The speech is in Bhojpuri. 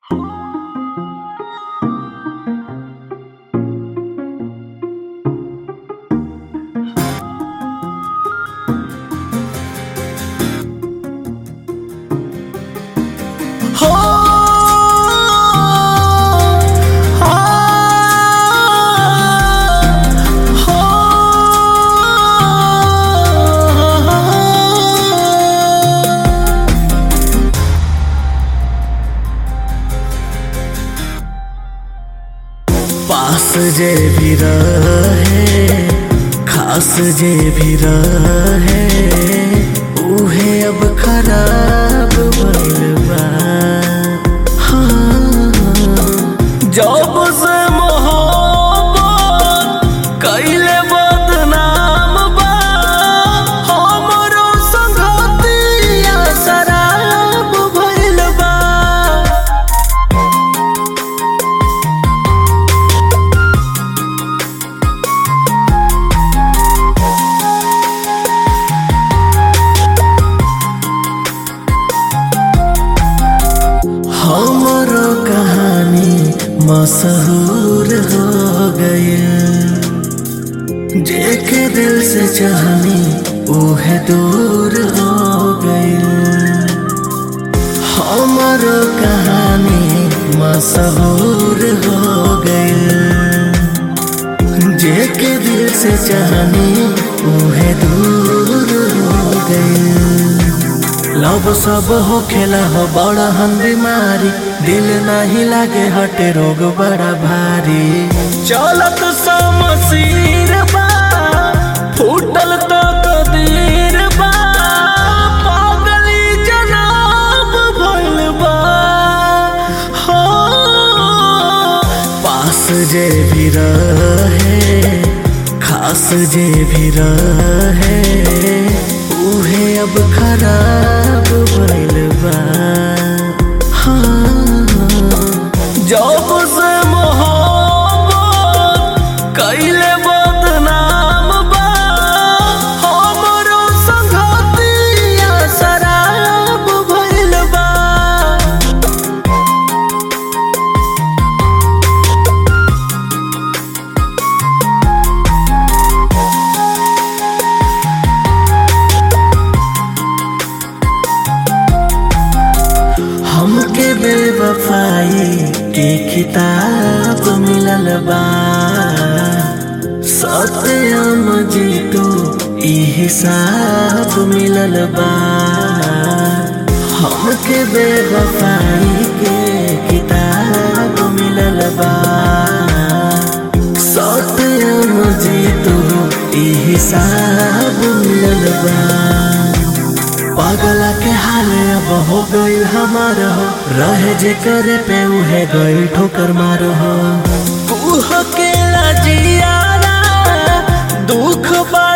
पास जे भी रहे खास जे भी रहे उहे अब खराब भइल बा हाँ, जब से मोहब्बत कइले बदनाम बा हमरो संगतिया शराब भइल बा हमरो कहानी मशहूर हो गई जेके दिल से चाहनी उहे दूर हो गई हमरो कहानी मशहूर हो गई जेके दिल से चाहनी उहे दूर हो गई लव सब हो खेला हो बड़ा हम बीमारी दिल नहीं लागे हटे रोग बड़ा भारी चलत समसीर बा फूटल तो कदीर बा पागली जनाब भइल बा हो पास जे भी रहे खास जे भी रहे उहे अब खराब भइल बा हाँ, जब से मोहब्बत कइले बदनाम बा हमरो संगतिया शराब भइल बा हमके बेवफाई के किताब मिलल बा सत्यम जी तो ई हिसाब मिलल बा हमके बेवफाई के किताब मिलल बा सत्यम जी तो ई हिसाब मिलल बा पागला के हाल अब हो गई हमार हो रहे जे करे पे उहे गई ठोकर मार हो उह के जियारा दुख बा